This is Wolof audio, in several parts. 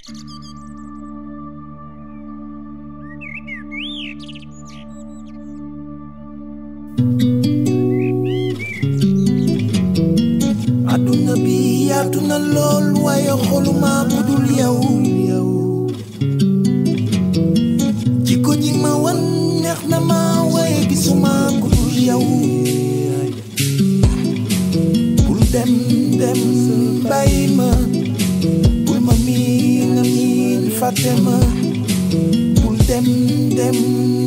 àdduna bi yaatu na lool waaye xoluma ku dul yow jikko ji ma wan neex na ma waaye gisuma ku dul yow bul dem dem bàyyi ma bul ma miin a miin fàtte ma bul dem dem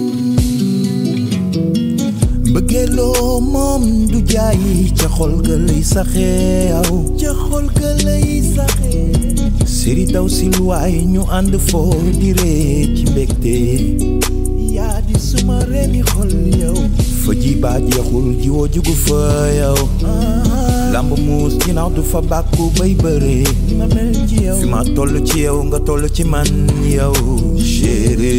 mbëggeeloo moom du jaayi ca xol ga lay saxee aw ca xol ga lay saxee siri daw si luwaay ñu ànd foo di ree ci mbégte yaa di suma reeni xol yow fa ji baa jeexul jiwoo jugu fa yow lamb muus ginnaaw du fa bàkku bay bëree ma mel ci yow fi ma toll ci yow nga toll ci man yow chéri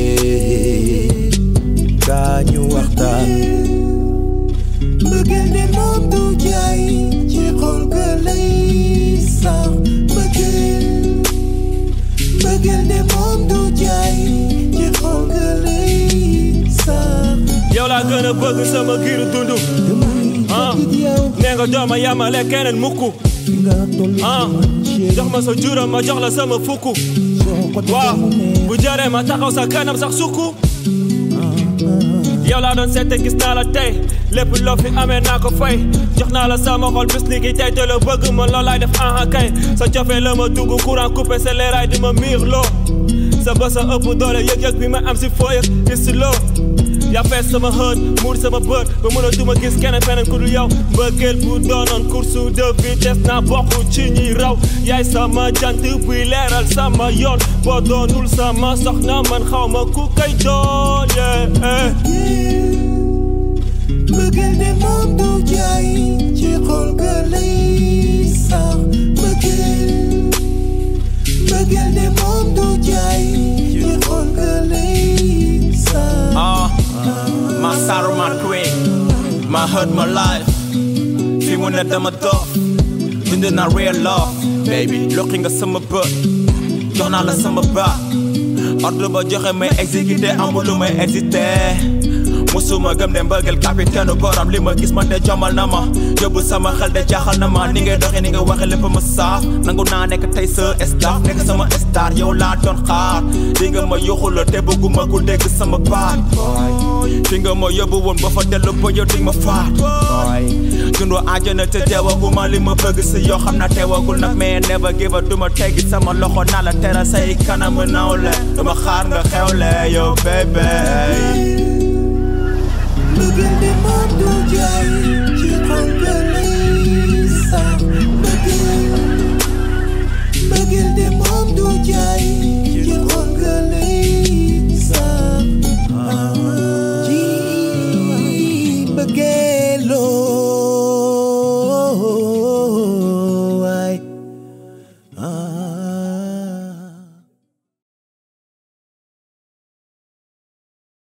kaa ñu waxtaan mbëggeel de moom du jaay ci xol ga lay sax mbëggeel mbëggeel de moom du jaay ci xol ga lay sax yow laa gën a bëgg sama giiru dund ah nee nga dooma yamale keneen mukk fi nga toll ci ah man chéri jox ma sa juróom ma jox la sama fukk soo ko waaw defee mu neex bu jaree ma taxaw sa kanam sax sukk yow laa doon seete gis naa la tey lépp loo fi amee naa ko fay jox naa la sama xol bis ni ki tey te la bëgg ma loolaay def aha kay sa cofee la ma dugg courant coupé sa leeraay di ma miir loo sa bës a ëpp doole yëg-yëg bi ma am si foo yëg gis si loo yaa fees sama xët muur sama bët ba mën a duma gis keneen feneen ku dul yow mbëggeel bu doonoon course de vitesse naa bokk ci ñi raw yaay sama jant buy leeral sama yoon boo doonul sama soxna man xaw ma ku kay doon yeah. mbëggeel de moom du jaay ci xol ga lay sax mbëggeel mbëggeel de moom du jaay ci xol ga lay sax Ah, my sorrow, my queen, my hurt, my life. Fi mu ne dama dof, dund na real love, baby. Lokki nga sama bët, jox naa la sama baat. Ordre ba joxe may exécuté, amul lu may hésité. musuma gëm ne mbëggal capitaine borom li ma gis man de jomal na ma yóbbu sama xel de jaaxal na ma ni ngay doxee ni nga waxe lépp ma saaf nangu naa nekk tey sa staff nekk sama star yow laa doon xaar di nga ma yuxu la te bëgguma ku dégg sama baat fi nga ma yóbbu woon ba fa dellu ba yow di ma faat dundu àjjana te teewaguma li ma bëgg si yoo xam na teewagul nag mais never give up duma teggi sama loxo naa la teral say kanam nawle duma xaar nga xewle yow baby mbëggeel de moom du jaay ci xol ga lay sax mbëggeel mbëggeel de moom du jaay ci xol ga lay sax ci mbëggeeloo